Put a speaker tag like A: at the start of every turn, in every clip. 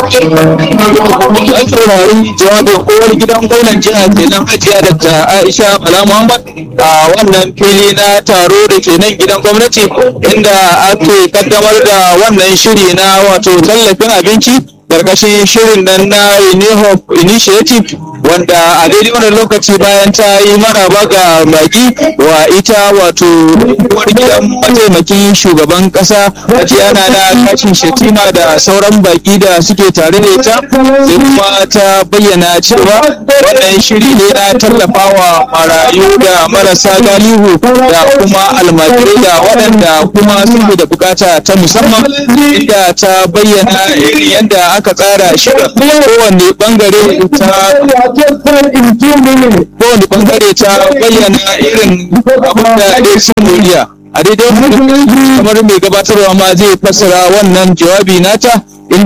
A: an saurari jawabin kowar gidan gwamnan jiha kenan hajiya da aisha bala muhammad a wannan fili na taro da ke nan gidan gwamnati inda ake kaddamar da wannan shiri na wato tallafin abinci karkashin shirin nan na Renewhope Initiative wanda a daidai wannan lokaci bayan ta yi maraba ga baki wa ita wato uwar gidan mataimakin shugaban kasa Tatiana na kashin Shetima da sauran baki da suke tare da ita sai kuma ta bayyana cewa wannan shiri ne na tallafawa marayu da marasa galihu da kuma almajirai da waɗanda kuma suke da bukata ta musamman inda ta bayyana irin yadda aka tsara shirin kowanne bangare ta kowane bangare ta bayyana irin abin da ya sun moriya a daidai kamar mai gabatarwa ma zai fassara wannan jawabi nata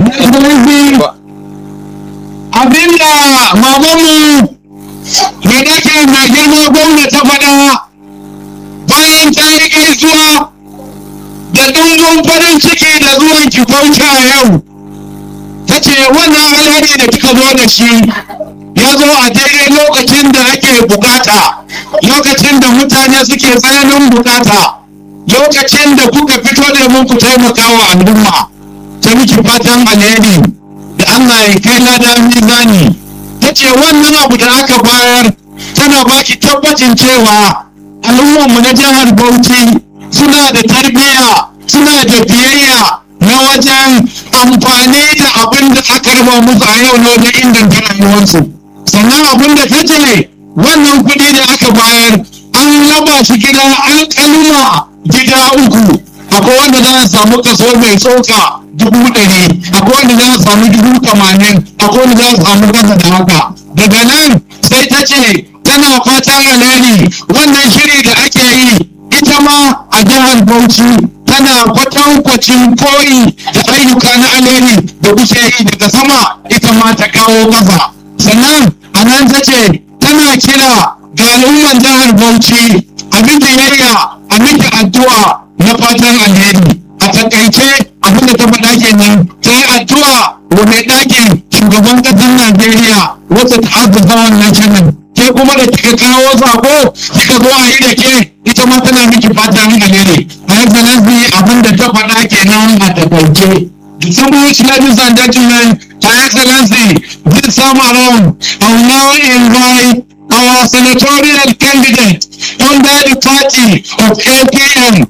B: abinda mamanmu mai dake mai girma gwamna ta faɗa bayan ta yi gaisuwa da ɗumbin farin ciki da zuwan ki bauta yau ta ce wannan alheri da kika zo da shi ya zo a daidai lokacin da ake bukata lokacin da mutane suke tsananin bukata lokacin da kuka fito da mun ku taimaka wa al'umma ta miki fatan alheri da Allah ya kai ladan mizani ta ce wannan abu da aka bayar tana baki tabbacin cewa al'ummarmu na jihar Bauchi suna da tarbiyya suna da biyayya na wajen amfani da abin da aka raba musu a yau na wajen inganta rayuwarsu sannan abin da ta ce wannan kuɗi da aka bayar an raba shi gida alƙaluma gida uku akwai wanda za a samu kaso mai tsoka dubu ɗari akwai wanda za a samu dubu tamanin akwai wanda za a samu kasa da haka daga nan sai ta ce tana fatan alheri wannan shiri da ake yi ita ma a jihar bauchi tana kwatankwacin koyi da ayyuka na alheri da kuke yi daga sama ita ma ta kawo kafa sannan a nan ta ce tana kira ga al'umman jihar bauchi a miki yayya a miki addu'a na fatan alheri a takaice abin da ta faɗa kenan ta yi addu'a wa mai ɗakin shugaban ƙasar najeriya wacce ta haddasa wannan shirin ke kuma da kika kawo sako kika zo a yi da ke ita ma tana miki fatan alheri a excellency abin da ta faɗa kenan a takaice Distinguished ladies and gentlemen, Your Excellency, this time around, I will now invite our senatorial candidate under the party of APM.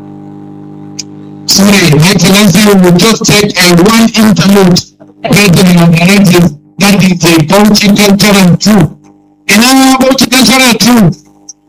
B: Sorry, Your Excellency, we will just take a one interlude get the narrative that is a Bauchi cultural truth. In our Bauchi cultural truth,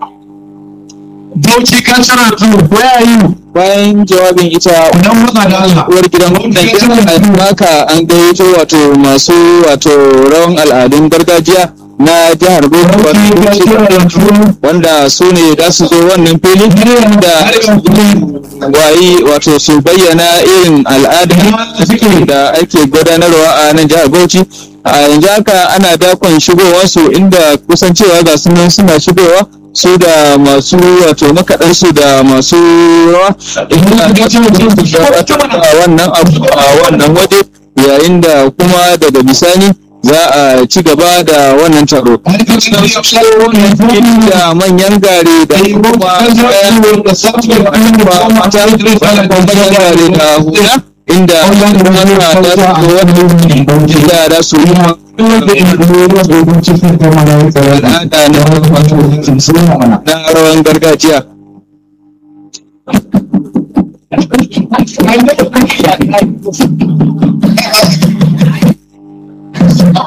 B: Bauchi cultural truth, where are you?
A: bayan jawabin ita
B: Idan muka da Allah.
A: uwar gidan gwamnan haka an gayyato wato masu wato rawan al'adun gargajiya na jihar Bauchi wanda su ne za su zo wannan fili da wayi wato su bayyana irin al'ada da ake gudanarwa a nan jihar Bauchi a yanzu haka ana dakon shigowarsu inda kusan cewa ga sunan suna shigowa su da masu wato makaɗansu da masu rawa inda a wannan abu a wannan waje yayin da kuma daga bisani za a ci gaba da wannan taro da manyan gare da kuma mata manyan gare da hula inda ana da su wani da da su yi al'ada na na rawan gargajiya